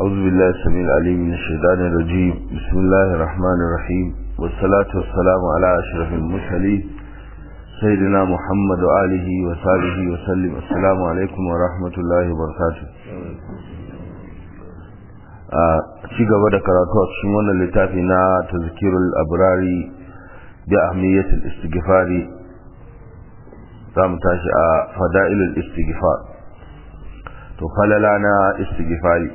أعوذ بالله السميع العليم من الشيطان الرجيم بسم الله الرحمن الرحيم والصلاة والسلام على أشرف المرسلين سيدنا محمد وآله وصحبه وسلم السلام عليكم ورحمة الله وبركاته ci gaba da karatu a cikin wannan littafi na tazkirul abrari bi ahmiyatul istighfari za mu tashi a fada'ilul istighfar to falala na istighfari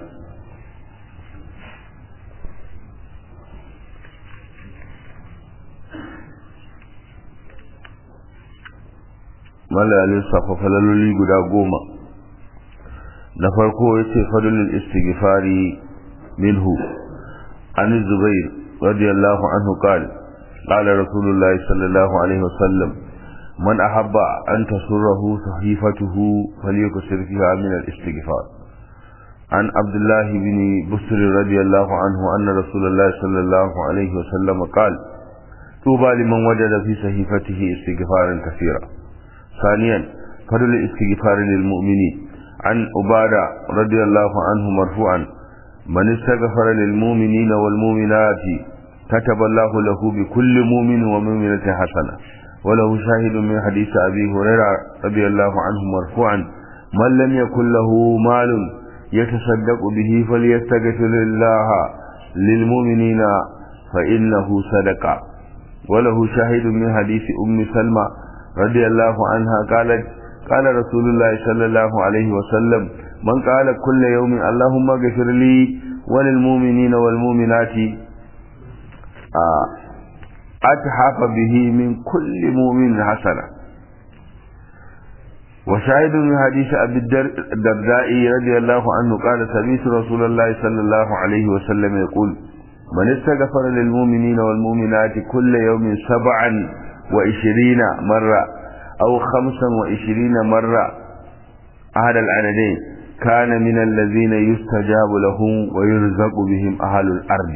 mala lissafa falaloli guda goma na farko ya ce fadlul istighfari minhu an zubair radiyallahu anhu qala qala rasulullah sallallahu alaihi wasallam man ahabba an tasurrahu sahifatuhu falyuksir fiha min al-istighfar عن عبد الله بن بسر رضي الله عنه أن رسول الله صلى الله عليه وسلم قال طوبى لمن وجد في صحيفته استغفارا كثيرا ثانيا فضل الاستغفار للمؤمنين عن عبادة رضي الله عنه مرفوعا من استغفر للمؤمنين والمؤمنات كتب الله له بكل مؤمن ومؤمنة حسنة وله شاهد من حديث أبي هريرة رضي الله عنه مرفوعا من لم يكن له مال يتصدق به فليستغفر الله للمؤمنين فإنه صدقة وله شاهد من حديث أم سلمة رضي الله عنها قالت قال رسول الله صلى الله عليه وسلم من قال كل يوم اللهم اغفر لي وللمؤمنين والمؤمنات أتحف به من كل مؤمن حسنة وشاهد من حديث أبي الدرداء رضي الله عنه قال سمعت رسول الله صلى الله عليه وسلم يقول من استغفر للمؤمنين والمؤمنات كل يوم سبعا وعشرين مرة أو خمسا وعشرين مرة أحد العددين كان من الذين يستجاب لهم ويرزق بهم أهل الأرض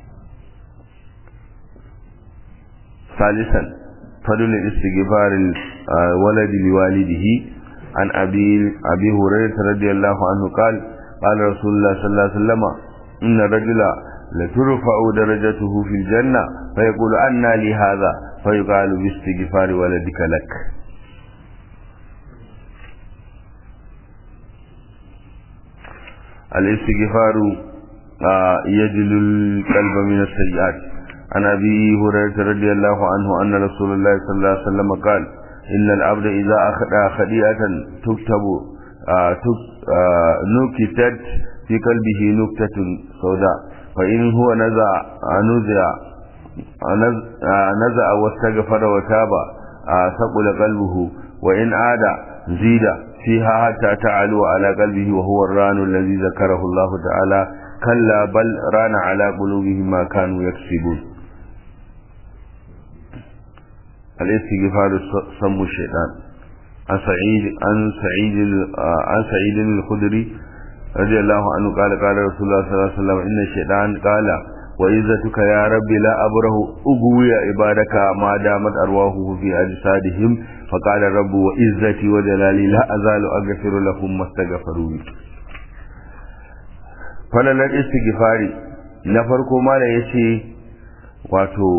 ثالثا فضل الاستغفار الولد لوالده عن أبي, أبي هريرة رضي الله عنه قال قال رسول الله صلى الله عليه وسلم إن الرجل لترفع درجته في الجنة فيقول أنا لي هذا فيقال باستغفار ولدك لك الاستغفار يجل القلب من السيئات عن أبي هريرة رضي الله عنه أن رسول الله صلى الله عليه وسلم قال إن العبد إذا أخذ خديئة تكتب نكتت في قلبه نكتة سوداء فإن هو نزع نزع نزع واستغفر وتاب ثقل قلبه وإن عاد زيد فيها حتى تعلو على قلبه وهو الران الذي ذكره الله تعالى كلا بل ران على قلوبهم ما كانوا يكسبون الاستغفار سم الشيطان عن سعيد عن سعيد عن سعيد الخدري رضي الله عنه قال قال رسول الله صلى الله عليه وسلم ان الشيطان قال وعزتك يا ربي لا أبره أقوي عبادك ما دامت أرواحه في أجسادهم فقال الرب وعزتي وجلالي لا أزال أغفر لهم ما استغفروا falalar istighfari na farko ma da ya ce wato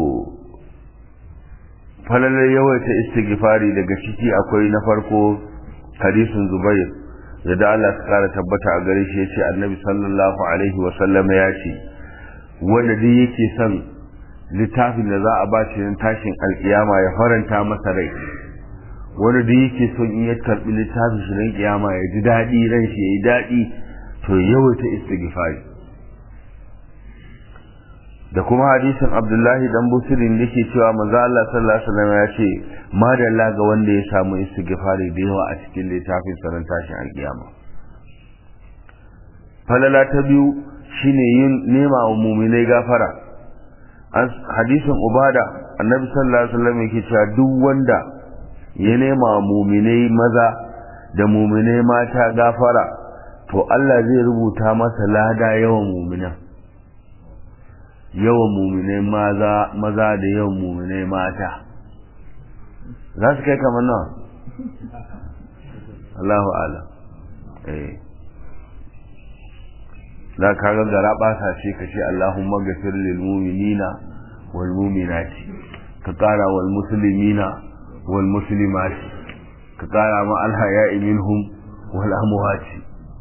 falalar yawaita istighfari daga ciki akwai na farko hadisin zubair da Allah ta kara tabbata a gare shi ya ce annabi sallallahu alaihi wasallam ya ce wanda duk yake son littafin da za a ba shi tashin alkiyama ya faranta masa rai wanda duk yake son in ya karbi littafin shi ran kiyama ya ji daɗi ran shi ya yi daɗi to yawaita istighfari da kuma hadisin abdullahi dan busirin da ke cewa manzo Allah sallallahu alaihi wasallam ya ce madalla ga wanda ya samu istighfari da yawa a cikin littafin sanan tashin alkiyama falala ta biyu shine yin nema wa muminai gafara hadisin ubada annabi sallallahu alaihi wasallam yake cewa duk wanda ya nema wa muminai maza da muminai mata gafara to Allah zai rubuta masa lada yawan muminan yawan muminai maza maza da yawan muminai mata za su kai kamar nawa Allahu ala eh za ka ga gara ɓata ce ka ce Allahumma gafir lil mu'minina wal mu'minati ka ƙara wal muslimina wal muslimati ka ƙara ma al haya'i minhum wal amwati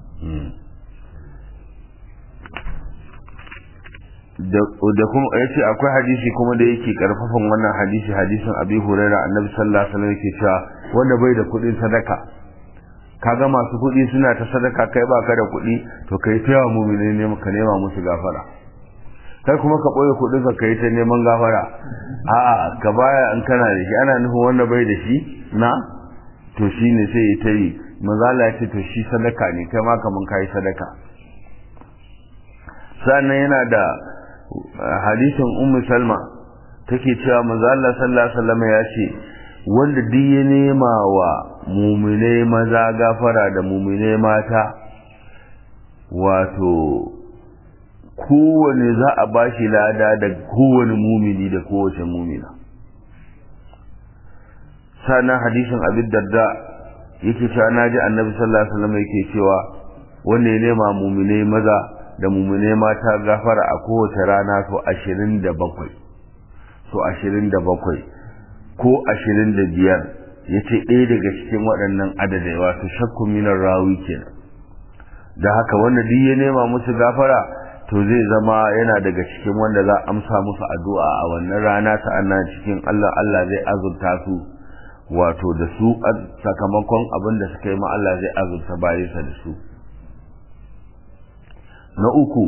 da kuma ya ce akwai hadisi kuma da yake karfafan wannan hadisi hadisin abi huraira annabi sallallahu alaihi wasallam yake cewa wanda bai da kuɗin sadaka kaga masu kuɗi suna ta sadaka kai ba ka da kuɗi to kai ta yawa mumini ne ka nema musu gafara kai kuma ka ɓoye kuɗin ka kai ta neman gafara a'a ka baya in kana da shi ana nufin wanda bai da shi na to shi ne sai ya ta yi manzala ya ce to shi sadaka ne kai ma kaman kayi sadaka sannan yana da hadisin ummu salma take cewa manzo Allah sallallahu alaihi wasallam ya ce wanda duk ya nema wa mu'minai maza gafara da mu'minai mata wato kowane za a bashi lada da kowane mumini da kowace mumina sannan hadisin abin darda yake cewa naji annabi sallallahu alaihi wasallam yake cewa wanda ya nema mu'minai maza da mummune mata gafara a kowace rana so ashirin da bakwai so ashirin da bakwai ko ashirin da biyar ya ce ɗaya daga cikin waɗannan adadai wato shakku minar rawi kenan da haka wanda duk ya nema musu gafara to zai zama yana daga cikin wanda za a amsa musu addu'a a wannan rana sa'annan cikin Allah Allah zai azurta su wato da su sakamakon abin da suka yi ma Allah zai azurta bayansa da su na uku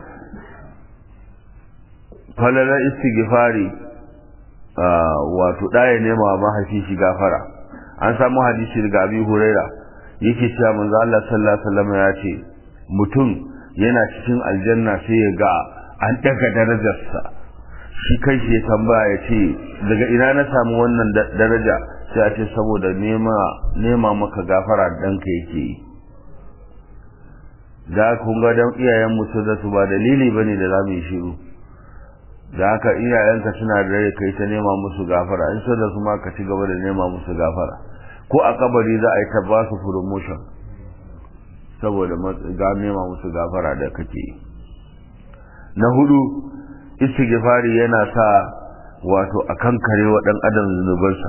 falalar istighfari wato ɗaya nema mahaifi shi gafara an samu hadisi daga abi huraira yake cewa manzo Allah sallallahu alaihi wasallam ya ce mutum yana cikin aljanna sai ya ga an daga darajarsa shi kai shi ya tambaya ya ce daga ina na samu wannan daraja sai a ce saboda nema nema maka gafara ɗanka yake yi da kun ga dan iyayen musu da su ba dalili bane da zamu yi shiru da haka iyayenka suna da rai kai ta nema musu gafara in so da su ma ka ci gaba da nema musu gafara ko a kabari za a yi ta ba su promotion saboda ga nema musu gafara da kake yi na hudu istighfari yana sa wato akan kare wa dan adam zunubansa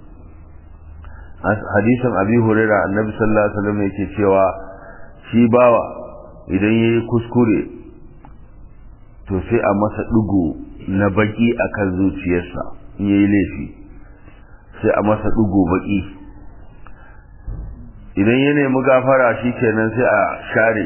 hadisin abi hurairah annabi sallallahu alaihi wasallam yake cewa shi bawa idan ya yi kuskure to sai a masa ɗigo na baƙi a kan zuciyarsa in ya yi laifi sai a masa ɗigo baƙi idan ya nemi gafara shi kenan sai a share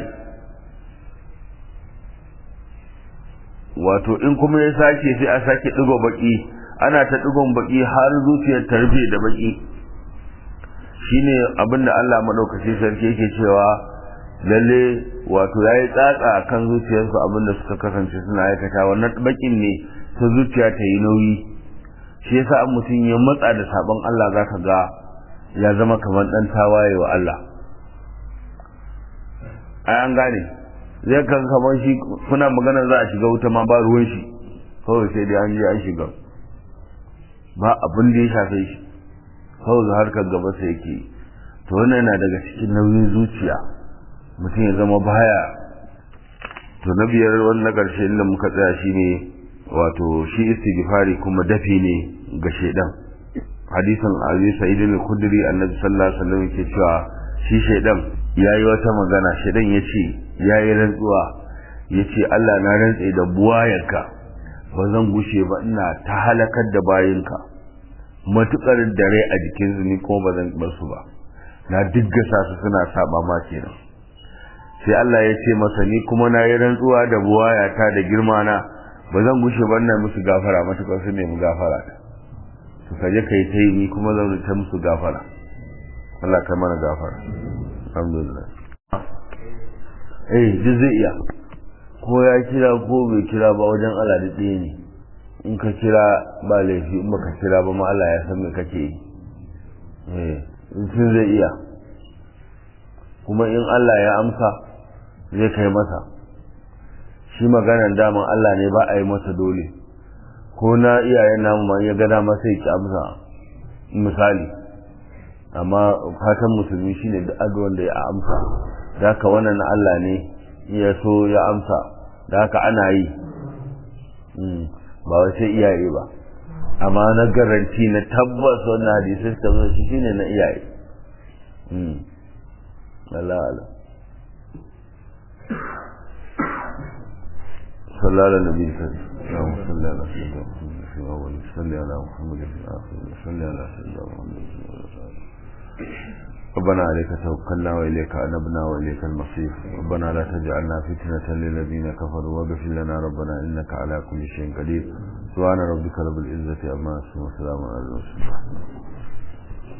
wato in kuma ya sake sai a sake ɗigo baƙi ana ta ɗigon baƙi har zuciyar ta rufe da baƙi shine abinda Allah maɗaukaci sarki yake cewa lalle wato ya yi tsatsa a kan zuciyarsu abinda suka kasance suna aikata wannan bakin ne ta zuciya ta yi nauyi shi yasa an mutum ya matsa da sabon Allah za ka ga ya zama kamar ɗan tawaye wa Allah ai an gane zai kan kamar shi kuna magana za a shiga wuta ma ba ruwan shi kawai sai dai an je an shiga ba abin da ya shafe shi kawai harkar gaba sai yake to wannan yana daga cikin nauyin zuciya mutum ya zama baya to na biyar wani na ƙarshe inda muka tsaya shi ne wato shi istighfari kuma dafi ne ga shaidan hadisin abi sa'id al-khudri annabi sallallahu alaihi wasallam yake cewa shi shaidan yayi wata magana shaidan yace yayi rantsuwa yace Allah na rantse da buwayarka ba zan gushe ba ina ta halakar da bayinka matukar dare a jikin su ni kuma ba zan bar su ba na diggasa su suna saba ma kenan sai Allah ya ce masa ni kuma na yi rantsuwa da buwayata da girma na ba zan gushe ba ina musu gafara matukar su nemi gafara ta to kaje kai ta yi ni kuma zan ta musu gafara Allah ka mana gafara alhamdulillah eh duk zai iya ko ya kira ko bai kira ba wajen Allah da ɗaya ne in ka kira ba laifi in baka kira ba ma Allah ya san me kake yi eh in zai iya kuma in Allah ya amsa zai kai masa shi maganan daman Allah ne ba a yi masa dole ko na iyayen namu ma ya ga dama sai ki amsa misali amma fatan musulmi shine duk addu'an da ya amsa da ka wannan Allah ne ya so ya amsa da haka ana yi ba wai sai iyaye ba amma na garanti na tabbas wannan hadisai suka zo shi shine na iyaye Allah Allah صلى على النبي صلى اللهم صل على سيدنا محمد في الاول صل على محمد في الاخر صل على سيدنا محمد في الاخر ربنا عليك توكلنا واليك انبنا واليك المصير ربنا لا تجعلنا فتنة للذين كفروا واغفر لنا ربنا انك على كل شيء قدير سبحان ربك رب العزة عما يصفون وسلام على المرسلين